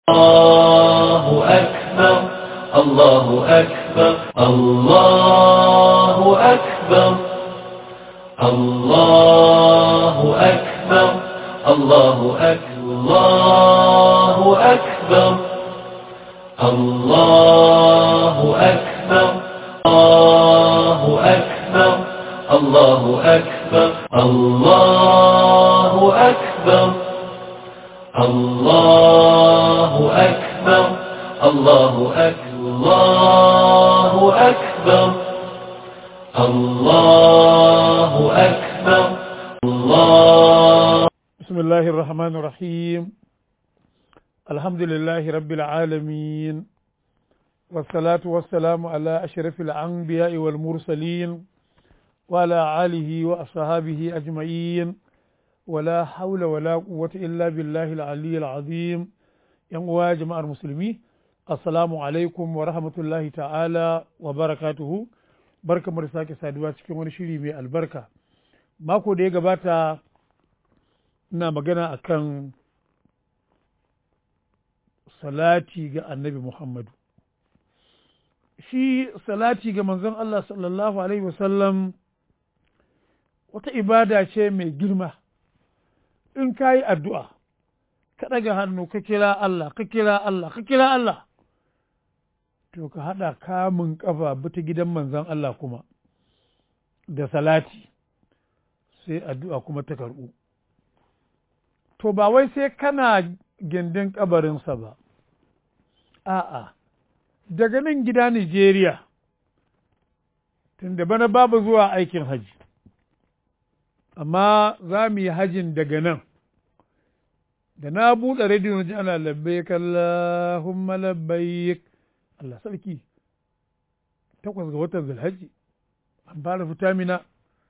الله أكبر الله أكبر الله أكبر الله أكبر الله أكبر الله أكبر الله أكبر الله أكبر الله أكبر الله أكبر الله أكبر الله أكبر الله بسم الله الرحمن الرحيم الحمد لله رب العالمين والصلاة والسلام على أشرف الأنبياء والمرسلين وعلى آله وأصحابه أجمعين ولا حول ولا قوة إلا بالله العلي العظيم يا جماعة المسلمين السلام عليكم ورحمة الله تعالى وبركاته barka mu da sake saduwa cikin wani shiri mai albarka mako da ya gabata ina magana akan salati ga annabi Muhammadu shi salati ga manzon Allah sallallahu alaihi wasallam wata ibada ce mai girma in ka yi addu'a ka ɗaga hannu ka kira Allah ka kira Allah ka kira Allah to ka haɗa kamun ƙafa bita gidan manzon Allah kuma da salati sai addu'a kuma ta karɓu to ba wai sai kana gindin ƙabarinsa ba a'a daga nan gida Nijeriya tunda bana babu zuwa aikin haji amma za mu yi hajin daga nan da na buɗe rediyo na ji ana labbaik Allahumma labbaik Allah sarki takwas ga watan zulhaji an fara fita mina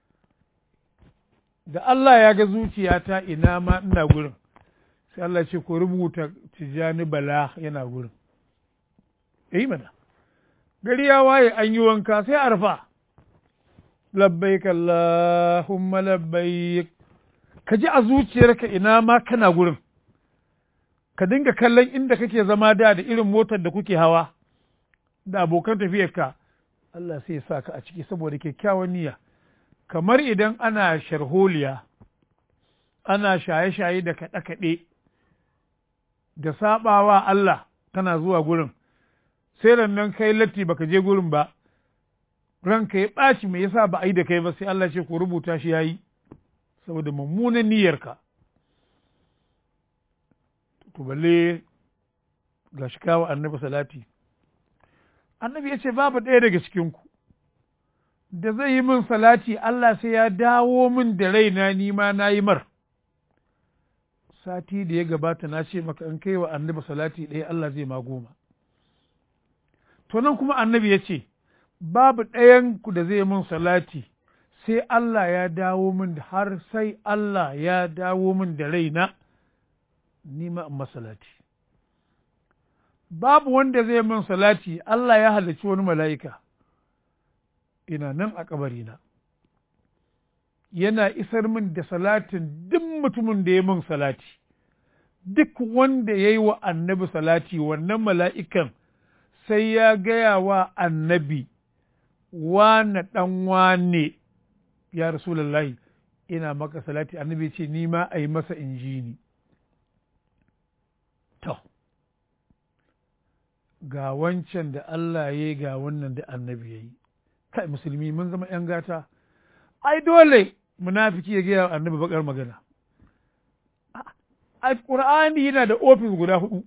da Allah ya ga zuciyata ina ma ina gurin sai Allah ce ko rubuta tijani bala yana gurin yi mana gari ya waye an yi wanka sai arfa labbaik Allahumma labbaik ka ji a zuciyarka ina ma kana gurin ka dinga kallon inda kake zama da da irin motar da kuke hawa da abokan tafiyarka Allah sai ya sa ka a ciki saboda kyakkyawan niyya kamar idan ana sharholiya ana shaye-shaye da kaɗe-kaɗe da saɓawa Allah kana zuwa gurin sai nan kai latti baka je gurin ba ranka ya ɓaci me yasa ba a yi da kai ba sai Allah ce ku rubuta shi yayi saboda mummunan niyyarka to balle ga shi kawo annabi salati annabi ya ce babu ɗaya daga cikinku da zai yi min salati Allah sai ya dawo min da raina ni ma na yi mar sati da ya gabata na ce maka in kai wa annabi salati ɗaya Allah zai ma goma to nan kuma annabi ya ce babu ɗayanku da zai min salati sai Allah ya dawo min da har sai Allah ya dawo min da raina ni ma in masalati babu wanda zai min salati Allah ya halarci wani mala'ika ina nan a kabarina yana isar min da salatin duk mutumin da ya min salati duk wanda ya yi wa annabi salati wannan mala'ikan sai ya gaya wa annabi wane ɗan wane ya Rasulallahi ina maka salati annabi ce ni ma a yi masa injini to ga wancan da Allah ya yi ga wannan da annabi ya yi kai musulmi mun zama ‘yan gata ai dole munafiki ya gaya annabi bakar magana a ƙur'ani yana da ofis guda hudu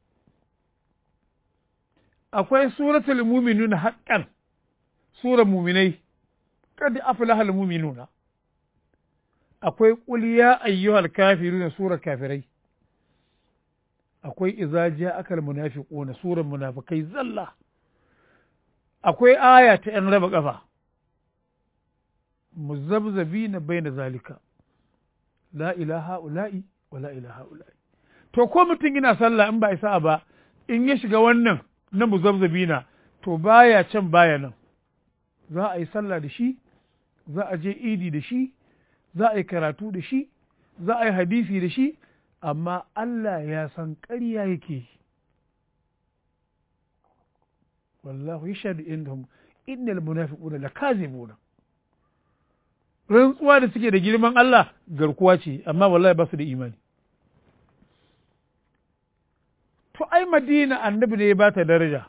akwai suratul muminun haƙƙan surar muminai kad aflahal muminuna akwai qul ya ayyuhal kafiruna surar kafirai akwai idza ja'akal munafiquna surar munafikai zalla akwai aya ta ‘yan raba ƙafa muzabzabina baina zalika la ilaha ula'i wa la ilaha ula'i to ko mutum yana sallah in ba isa ba in ya shiga wannan na muzabzabina to baya can baya nan za a yi sallah da shi za a je idi da shi za a yi karatu da shi za a yi hadisi da shi amma Allah ya san ƙarya yake wallahu yashhadu innahum innal munafiquna lakazibuna rantsuwa da suke da girman Allah garkuwa ce amma wallahi ba su da imani to ai madina annabi ne ya ba ta daraja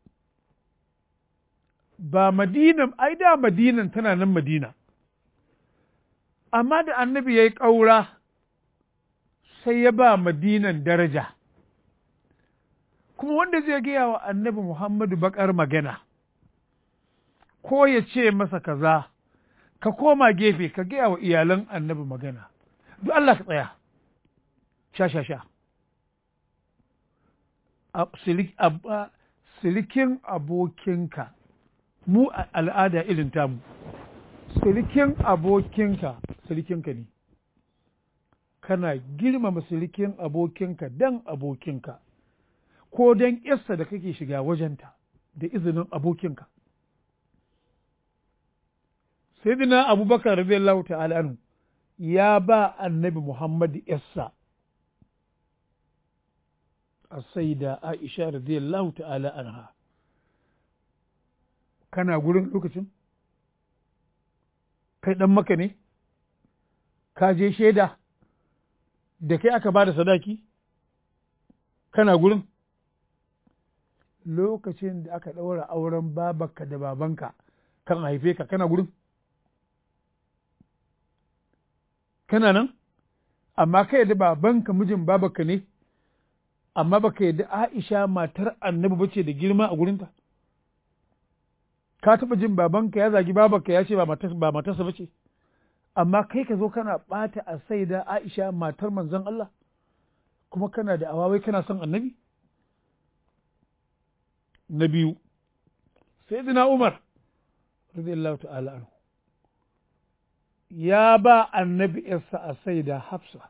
ba madinan ai da madinan tana nan madina amma da annabi ya yi ƙaura sai ya ba madinan daraja kuma wanda zai gaya wa annabi muhammadu bakar magana ko ya ce masa kaza ka koma gefe ka gaya wa iyalan annabi magana duk Allah ka tsaya sha sha sha silikin abokinka mu a al'ada irin tamu silikin abokinka silikinka ne kana girmama silikin abokinka dan abokinka ko dan yarsa da kake shiga wajenta da izinin abokinka sayyidina abubakar radiyallahu ta'ala anhu ya ba annabi muhammad yarsa السيدة عائشة رضي الله تعالى عنها kana gurin lokacin kai ɗan maka ne ka je shaida da kai aka ba da sadaki kana gurin lokacin da aka ɗaura auren babanka da babanka kan haife ka kana gurin kana nan amma kai da babanka mijin babanka ne amma baka yadda Aisha matar annabi bace da girma a gurinta ka taɓa jin babanka ya zagi babanka ya ce ba matarsa bace amma kai ka zo kana ɓata a saida Aisha matar manzon Allah kuma kana da awawai kana son annabi na biyu sayyidina Umar radiyallahu ta'ala anhu ya ba annabi yarsa a saida Hafsa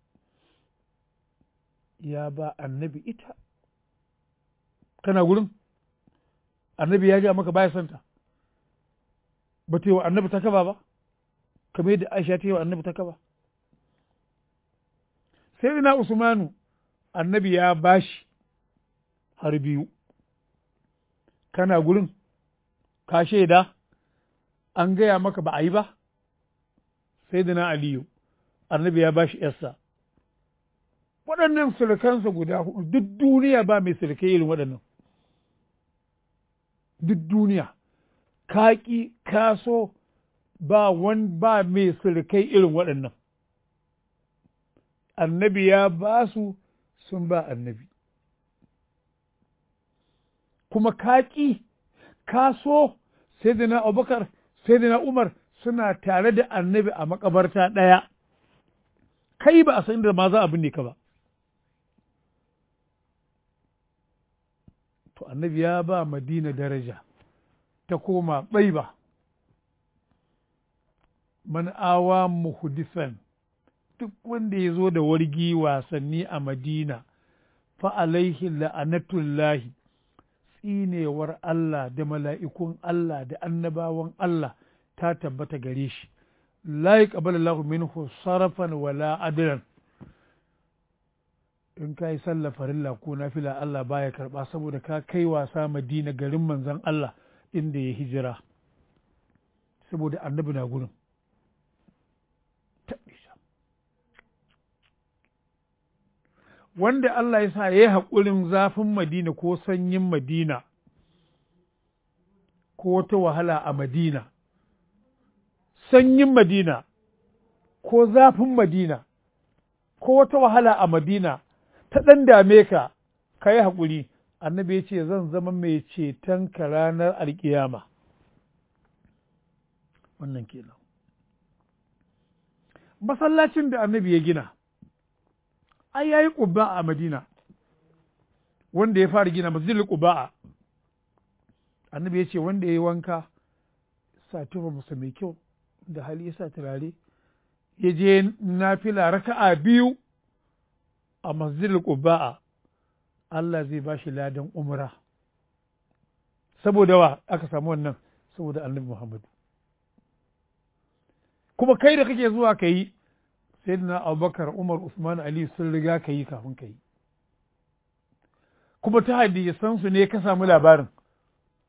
ya ba annabi ita kana gurin annabi ya ja maka baya santa ba ta yi wa annabi ta kaba ba kamar yadda aisha ta yi wa annabi ta kaba sai ina usmanu annabi ya bashi har biyu kana gurin ka shaida an gaya maka ba a yi ba sai da na aliyu annabi ya bashi yarsa waɗannan surukansa guda hudu duk duniya ba mai surukai irin waɗannan duk duniya kaƙi kaso ba wani ba mai surukai irin waɗannan annabi ya ba su sun ba annabi kuma kaƙi kaso sai da na abubakar sai da na umar suna tare da annabi a makabarta ɗaya kai ba a san da ma za a binne ka ba to annabi ya ba madina daraja ta koma ɓaiba man awa muhdisan duk wanda ya zo da wargi wasanni a madina fa alaihi la'anatullahi tsinewar Allah da mala'ikun Allah da annabawan Allah ta tabbata gare shi la yaqbalu Allahu minhu sarafan wala adlan in ka yi sallah farilla ko nafila Allah baya karɓa saboda ka kai wasa madina garin manzon Allah inda ya hijira saboda annabi na gurin wanda Allah ya sa ya yi haƙurin zafin madina ko sanyin madina ko wata wahala a madina sanyin madina ko zafin madina ko wata wahala a madina ta ɗan dame ka ka yi haƙuri annabi ya ce zan zama mai ceton ka ranar alƙiyama wannan kenan masallacin da annabi ya gina ai yayi ƙubba a madina wanda ya fara gina masjidul ƙuba'a annabi ya ce wanda ya yi wanka sa tufa masa mai kyau da hali ya sa turare ya je nafila raka'a biyu a masjidul ƙuba'a Allah zai ba shi ladan umra saboda wa aka samu wannan saboda annabi Muhammadu kuma kai da kake zuwa ka yi sai na abubakar umar usman ali sun riga ka yi kafin ka yi kuma ta hadisan su ne ka samu labarin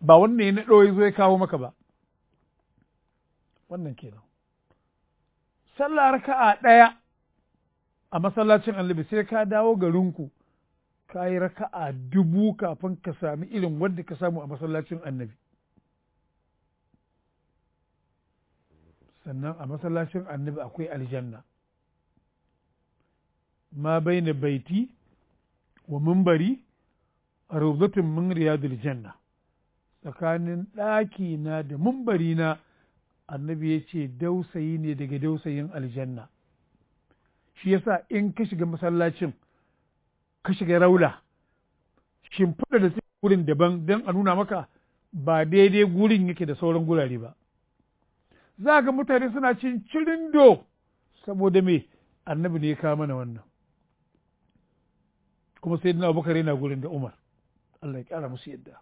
ba wannan ya naɗo ya zo ya kawo maka ba wannan kenan sallah raka'a ɗaya a masallacin annabi sai ka dawo garinku ka yi raka'a dubu kafin ka sami irin wanda ka samu a masallacin annabi sannan a masallacin annabi akwai aljanna ma baina baiti wa mimbari a rawdatun min riyadul janna tsakanin ɗaki na da mimbari na annabi ya ce dausayi ne daga dausayin aljanna shi yasa in ka shiga masallacin ka shiga raula shimfiɗa da suke gurin daban don a nuna maka ba daidai gurin yake da sauran gurare ba za ga mutane suna cin cirindo saboda me annabi ne ya kawo mana wannan kuma sai dina abubakar yana gurin da umar Allah ya kyara musu yadda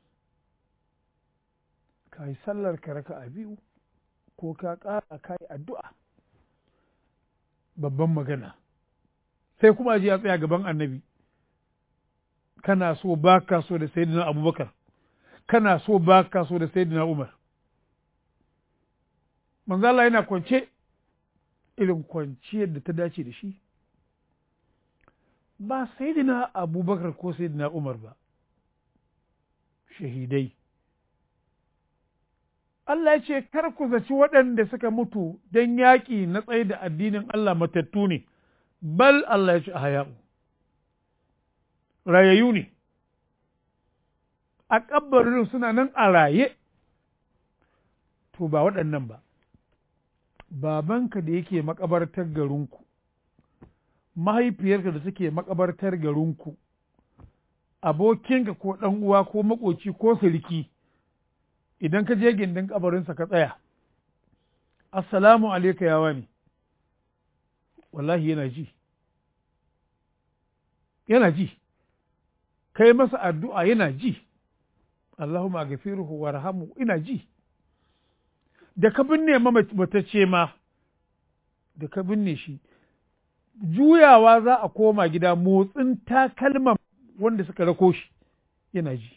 ka yi sallar ka raka a biyu ko ka ƙara ka yi addu'a babban magana sai kuma ji ya tsaya gaban annabi kana so ba ka so da sayyidina abubakar kana so ba ka so da sayyidina umar manzo Allah yana kwance irin kwanciyar da ta dace da shi ba sayyidina abubakar ko sayyidina umar ba shahidai Allah ya ce kar ku zaci waɗanda suka mutu don yaƙi na tsaye da addinin Allah matattu ne bal Allah ya ce a haya'u rayayyu ne a ƙabbarin suna nan a raye to ba waɗannan ba babanka da yake makabartar garinku mahaifiyarka da suke makabartar garinku abokinka ko ɗan uwa ko makoci ko sirki idan ka je gindin kabarinsa ka tsaya assalamu alaika yawa ne wallahi yana ji yana ji kai masa addu'a yana ji Allahumma gafiruhu warhamu ina ji da ka binne matacce ma da ka binne shi juyawa za a koma gida motsin takalman wanda suka rako shi yana ji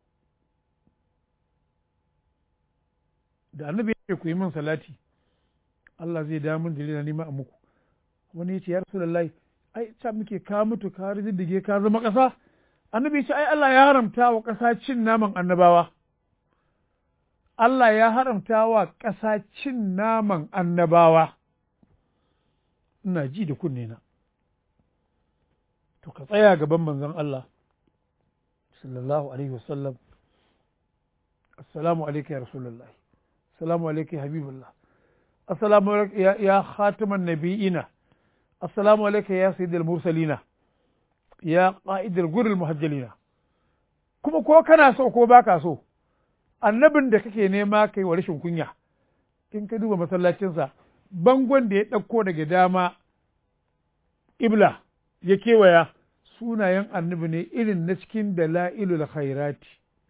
da annabi ya ku yi min salati Allah zai da min dalila nima a muku wani ya ce ya rasulullahi ai ta muke ka mutu ka riddige ka zama ƙasa annabi ce ai Allah ya haramta wa ƙasa cin naman annabawa Allah ya haramta wa ƙasa cin naman annabawa ina ji da kunne na to ka tsaya gaban manzon Allah sallallahu alaihi wasallam assalamu alaikum ya rasulullahi assalamu alaikum ya habibullah assalamu alaikum ya, ya khataman nabiyina assalamu alaikum ya sayyidul mursalina ya qa'idul gurul muhajjalina kuma ko kana so ko baka so annabin da kake nema kai wa rashin kunya in ka duba masallacinsa bangon da ya ɗauko daga dama ibla ya kewaya sunayen annabi ne irin na cikin dala'ilul khairati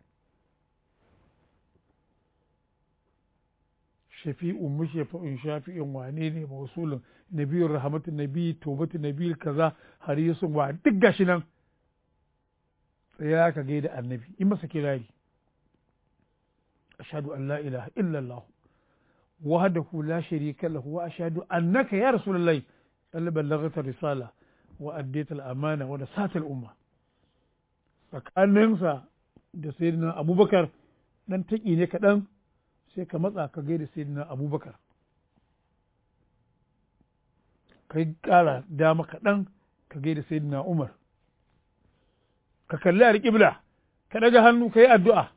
shafi'un mushafi'un shafi'in wane ne mausulun nabiyun rahmatu nabi tobatu nabi kaza harisun wa duk gashi nan tsaya ka gaida annabi in masa kirari ashhadu an la ilaha illallah wahdahu la sharika lahu wa ashhadu annaka ya rasulullahi qad ballaghta risala wa addayta al-amana wa nasata al-umma tsakaninsa da sayyidina abubakar dan taki ne kaɗan sai ka matsa ka gaida sayyidina abubakar kai ƙara dama kaɗan ka gaida sayyidina umar ka kalli alƙibla ka ɗaga hannu ka yi addu'a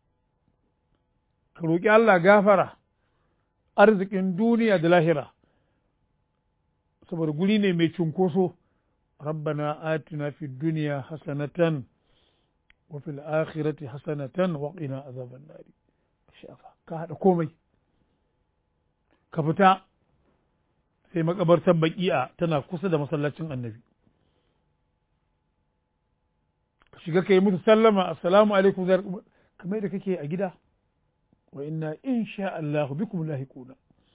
ka roƙi Allah gafara arzikin duniya da lahira saboda guri ne mai cunkoso rabbana atina fi duniya hasanatan wa fil akhirati hasanatan wa qina azaban nari shafa ka haɗa komai ka fita sai makabartar baki'a tana kusa da masallacin annabi ka shiga ka yi musu sallama assalamu alaikum kamar da kake a gida wa inna insha Allah bikum lahiquna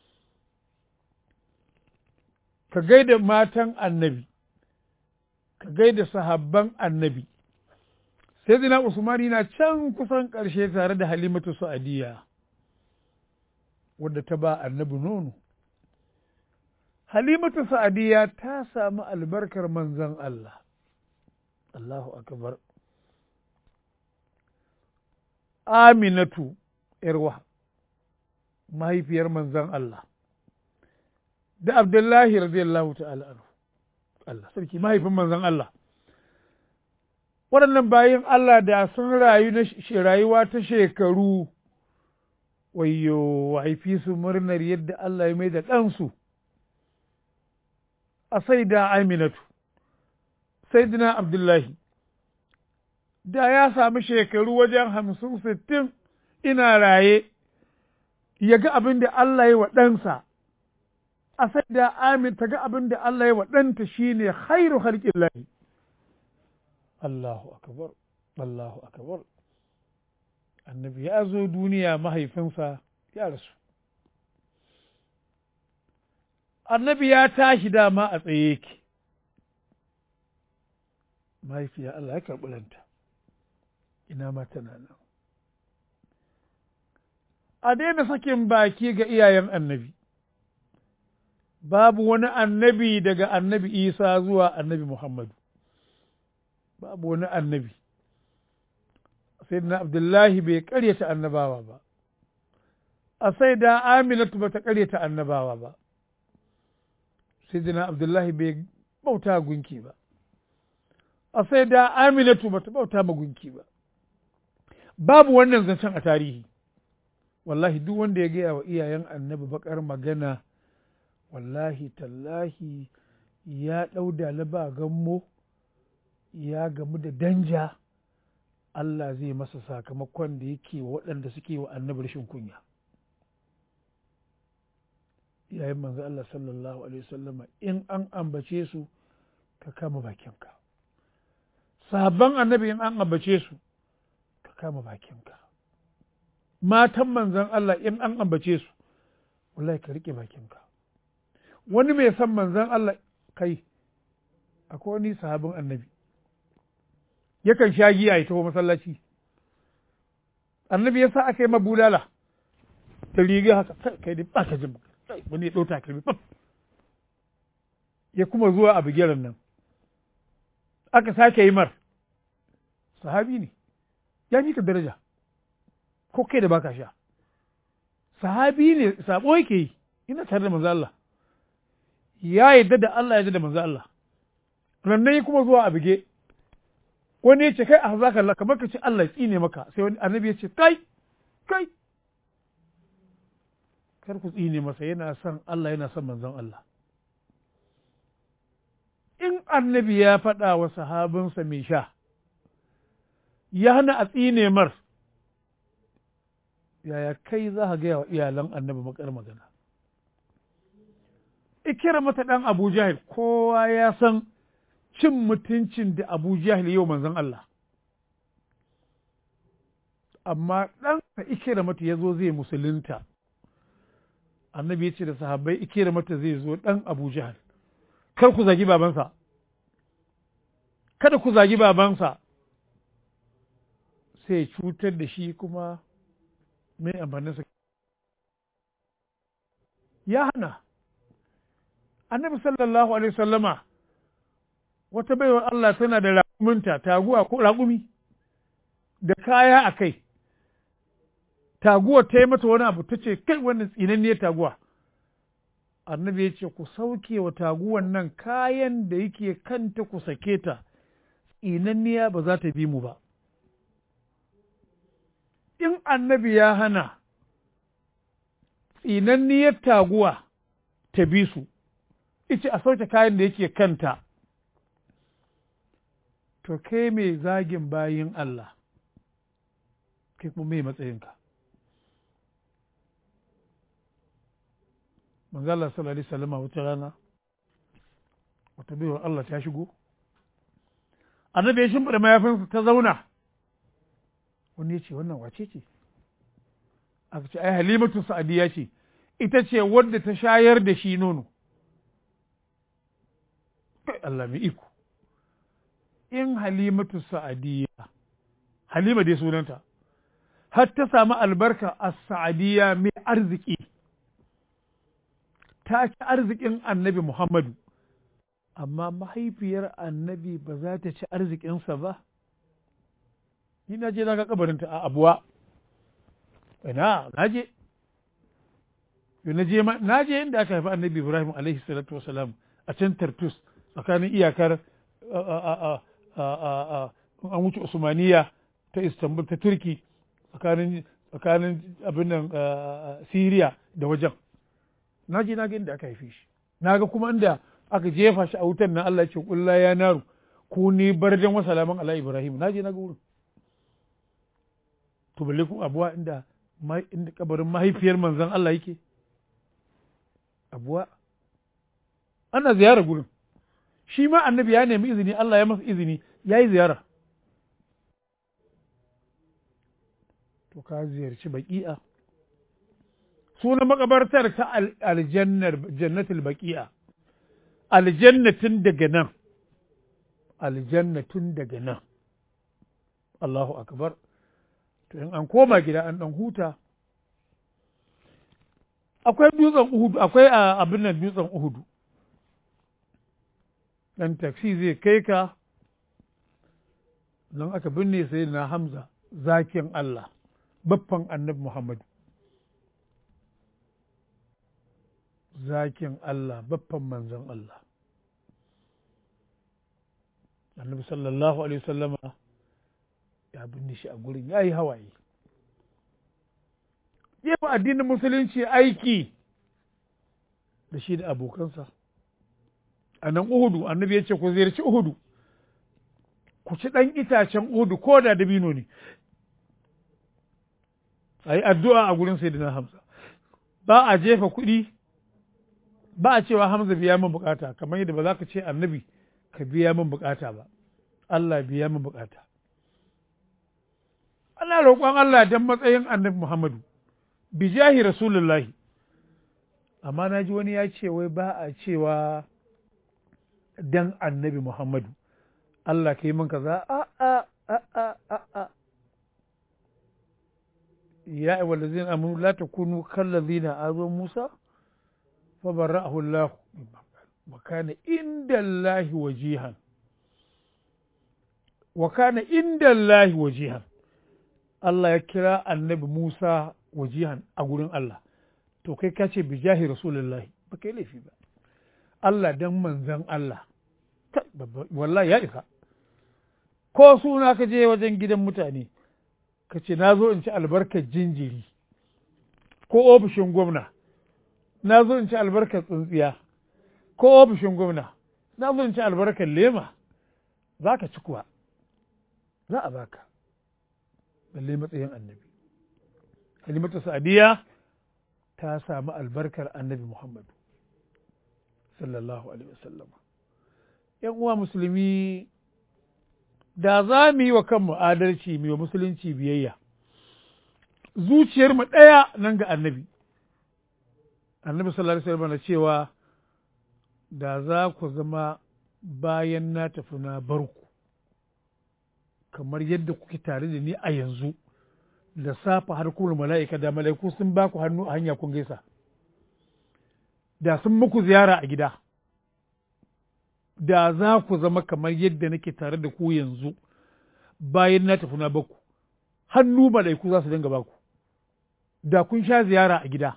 ka gaida matan annabi ka gaida sahabban annabi sai zina usmani na can kusan ƙarshe tare da halimatu sa'adiyya wadda ta ba annabi nono halimatu sa'adiyya ta samu albarkar manzon Allah Allahu akbar aminatu yarwa mahaifiyar manzon Allah da abdullahi radiyallahu ta'ala anhu Allah sarki mahaifin manzon Allah waɗannan bayan Allah da sun rayu na rayuwa ta shekaru wayo haifi su murnar yadda Allah ya mai da ɗansu a sai da aminatu sai dina abdullahi da ya sami shekaru wajen hamsin sittin ina raye ya ga abin da Allah ya wa ɗansa a sai da amin ta ga abin da Allah ya wa ɗanta shine khairu halƙin lahi Allahu akbar Allahu akbar annabi ya zo duniya mahaifinsa ya rasu annabi ya tashi dama a tsaye yake mahaifiya Allah ya karɓi ranta ina ma tana nan a daina sakin baki ga iyayen annabi babu wani annabi daga annabi isa zuwa annabi muhammadu babu wani annabi sayyidina abdullahi bai karyata annabawa ba a sai da aminatu bata karyata annabawa ba sayyidina abdullahi bai bauta gunki ba a sai da aminatu bata bauta ma gunki ba babu wannan zancen a tarihi wallahi duk wanda ya gaya wa iyayen annabi bakar magana wallahi tallahi ya ɗau dalaba gammo ya gamu da danja Allah zai masa sakamakon da yake wa waɗanda suke wa annabi rashin kunya yayin manzo Allah sallallahu alaihi wasallama in an ambace su ka kama bakinka sabon annabi in an ambace su ka kama bakinka matan manzon Allah in an ambace su wallahi ka rike bakinka wani mai san manzon Allah kai akwai wani sahabin annabi yakan sha giya ya taho masallaci annabi ya sa aka yi mabulala ta riga haka kai dai ba ka jin wani ya ɗauta kalmi fam ya kuma zuwa a bigiran nan aka sake yi mar sahabi ne ya fi ka daraja ko kai da baka sha sahabi ne sabo yake yi ina tare da manzo Allah ya yadda da Allah ya yadda da manzo Allah rannan ya kuma zuwa a bige wani ya ce kai a zaka Allah kamar ka ce Allah ya tsine maka sai wani annabi ya ce kai kai kar ku tsine masa yana son Allah yana son manzon Allah in annabi ya faɗa wa sahabinsa mai sha ya hana a tsine mar yaya kai za ka gaya wa iyalan annabi makar magana ikira mata ɗan abu jahil kowa ya san cin mutuncin da abu jahil yau manzon Allah amma ɗansa ikira mata ya zo zai musulunta annabi ya ce da sahabbai ikira mata zai zo ɗan abu jahil kar ku zagi babansa kada ku zagi babansa sai cutar da shi kuma mai amfaninsa ya hana annabi sallallahu alaihi sallama wata baiwar Allah tana da raƙuminta taguwa ko raƙumi da kaya a kai taguwa ta yi mata wani abu ta ce kai wannan tsinanniyar taguwa annabi ya ce ku sauke wa taguwan nan kayan da yake kanta ku sake ta tsinanniya ba za ta bi mu ba in annabi ya hana tsinanniyar taguwa ta bi su ice a sauke kayan da yake kanta to kai mai zagin bayin Allah kai kuma mai matsayinka manzala sallallahu alaihi wasallam wata rana wata baiwar Allah ta shigo annabi ya shimfiɗa mayafinsa ta zauna wani ya ce wannan wace ce aka ce ai halimatu sa'adiya ce ita ce wadda ta shayar da shi nono kai Allah mai iko in halimatu sa'adiya halima dai sunanta har ta samu albarka a sa'adiyya mai arziki ta ci arzikin annabi muhammadu amma mahaifiyar annabi ba za ta ci arzikinsa ba ni na je na ga kabarinta a abuwa ina na je na je na je inda aka haifi annabi ibrahim alaihi salatu wasalam a can tartus tsakanin iyakar an wuce usmaniya ta istanbul ta turki tsakanin tsakanin abin nan siriya da wajen na je na ga inda aka haife shi na ga kuma inda aka jefa shi a wutan nan Allah ya ce kulla ya naru ku ni bardan wa salaman ala ibrahim na je na ga wurin to balle ku abuwa inda inda kabarin mahaifiyar manzon Allah yake abuwa ana ziyara gurin shi ma annabi ya nemi izini Allah ya masa izini ya yi ziyara to ka ziyarci baki'a sunan makabartar ta aljannar jannatul baki'a aljannatin daga nan aljannatin daga nan Allahu akbar to in an koma gida an dan huta akwai dutsen uhudu akwai abin nan dutsen uhudu dan taksi zai kai ka don aka binne sai na hamza zakin Allah baffan annabi Muhammadu zakin Allah baffan manzon Allah annabi sallallahu alaihi wasallama ya binne shi a gurin ya yi hawaye yefa addinin musulunci aiki da shi da abokansa a nan uhudu annabi ya ce ku ziyarci uhudu ku ci ɗan itacen uhudu ko da dabino ne a yi addu'a a gurin sayyidina hamza ba a jefa kuɗi ba a cewa hamza biya min bukata kamar yadda ba za ka ce annabi ka biya min bukata ba Allah biya min bukata ana roƙon Allah don matsayin annabi Muhammadu bijahi rasulullahi amma na ji wani ya ce wai ba a cewa dan annabi Muhammadu Allah ka yi min kaza a a a a a a ya ayyuhal ladzina amanu la takunu kal ladzina azu Musa fa barra'ahu Allah wa kana inda Allah wajihan wa kana inda Allah wajihan Allah ya kira annabi Musa wajihan a gurin Allah to kai ka ce bijahi rasulullahi ba kai laifi ba Allah dan manzan Allah wallahi ya isa ko suna ka je wajen gidan mutane ka ce na zo in ci albarkar jinjiri ko ofishin gwamna na zo in ci albarkar tsuntsiya ko ofishin gwamna na zo in ci albarkar lema za ka ci kuwa za a baka balle matsayin annabi halimatu sa'adiya ta samu albarkar annabi muhammadu sallallahu alaihi wasallam yan uwa musulmi da za mu yi wa kanmu adalci mu yi wa musulunci biyayya zuciyarmu ɗaya nan ga annabi annabi sallallahu alaihi wasallam na cewa da za ku zama bayan na tafi na barku kamar yadda kuke tare da ni a yanzu da safa har kuma mala'ika da mala'iku sun ba ku hannu a hanya kun gaisa da sun muku ziyara a gida da za ku zama kamar yadda nake tare da ku yanzu bayan na tafi na baku hannu mala'iku za su dinga baku da kun sha ziyara a gida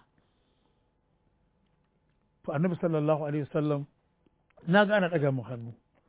to annabi sallallahu alaihi wasallam na ga ana ɗaga mu hannu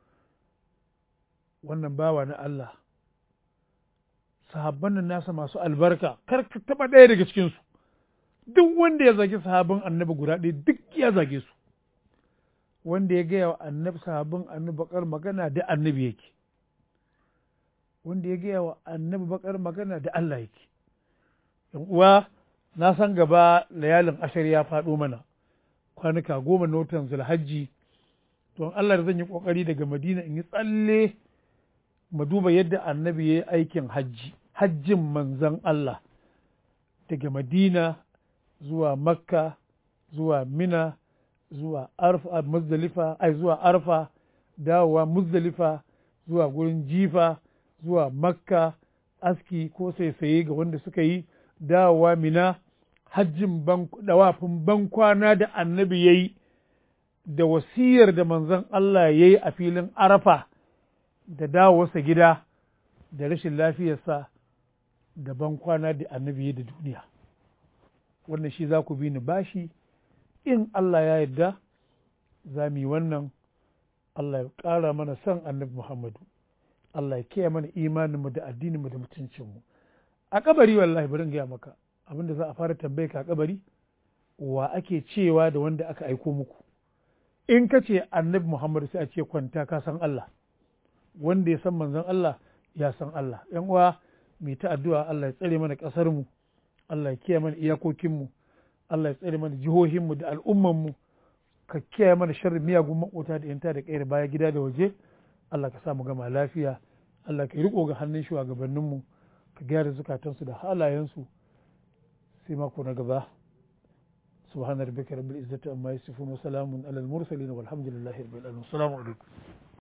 wannan bawa na Allah sahabban nan nasa masu albarka kar ka taɓa ɗaya daga cikinsu duk wanda ya zagi sahabban annabi guda ɗaya duk ya zage su wanda ya gaya wa annabi sahabban annabi bakar magana da annabi yake wanda ya gaya wa annabi bakar magana da Allah yake yan uwa na san gaba layalin ashar ya faɗo mana kwanuka goma na watan zulhajji don Allah da zan yi ƙoƙari daga madina in yi tsalle mu duba yadda annabi ya yi aikin hajji hajjin manzan Allah daga madina zuwa makka zuwa mina zuwa arfa muzdalifa ai zuwa arfa dawowa muzdalifa zuwa gurin jifa zuwa makka aski ko saisaye ga wanda suka yi dawowa mina hajjin dawafin bankwana da annabi ya yi da wasiyar da manzon Allah ya yi a filin arafa da dawowarsa gida da rashin lafiyarsa da bankwana da annabi ya yi da duniya wannan shi za ku bi ni bashi in Allah ya yarda za mu yi wannan Allah ya ƙara mana son annabi Muhammadu Allah ya kiyaye mana imaninmu da addininmu da mutuncinmu a kabari wallahi bari in gaya maka abinda za a fara tambaye ka a kabari wa ake cewa da wanda aka aiko muku in ka ce annabi Muhammadu sai a ce kwanta ka san Allah wanda ya san manzon Allah ya san Allah yan uwa mai ta addu'a Allah ya tsare mana ƙasar mu Allah ya kiyaye mana iyakokin mu Allah ya tsare mana jihohin mu da al'umman mu ka kiyaye mana sharrin miyagun makota da yanta da kayar baya gida da waje Allah ka sa mu gama lafiya Allah ka riko ga hannun shugabannin mu ka gyara zukatansu da halayensu sai mako na gaba سبحان ربك رب العزة عما يصفون وسلام على المرسلين والحمد لله رب العالمين السلام عليكم